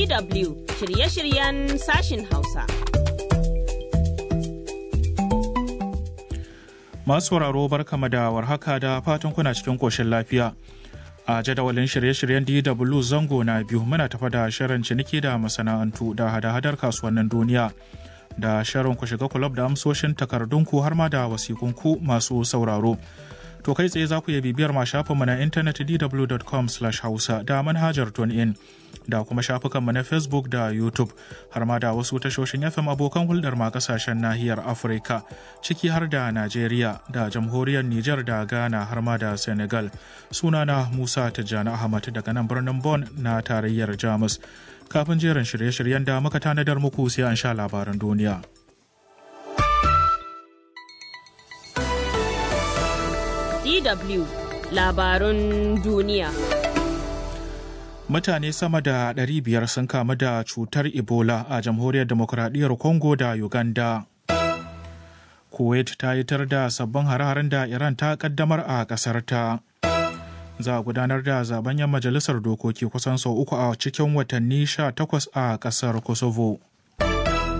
DW shirye-shiryen sashin Hausa. Masu sauraro barkama da warhaka da fatan kuna cikin koshin lafiya. A jadawalin shirye-shiryen DW zango na biyu muna tafa da shirin ciniki da masana'antu da hada-hadar kasuwannin duniya. Da shirin ku shiga kulab da amsoshin takardunku har ma da wasikunku masu sauraro. To kai tsaye za ku iya bibiyar ma shafinmu na intanet dw.com hausa da manhajar in da kuma shafukanmu na Facebook da YouTube har ma da wasu tashoshin FM abokan hulɗar ma kasashen nahiyar Afirka ciki har da Najeriya da jamhuriyar Nijar da Ghana har ma da Senegal. Sunana Musa Tijjani Ahmad daga nan birnin Bon na tarayyar Jamus. Kafin jerin shirye-shiryen da muka tanadar muku sai an sha labaran duniya. DW labarun duniya. Mutane sama da 500 sun kamu da cutar Ebola a jamhuriyar demokuraɗiyyar Congo da Uganda. Kuwait ta yi tar da sabbin hare-haren da Iran ta kaddamar a ƙasar ta. Za a gudanar da zaben yan majalisar dokoki kusan sau uku a cikin watanni 18 a ƙasar Kosovo.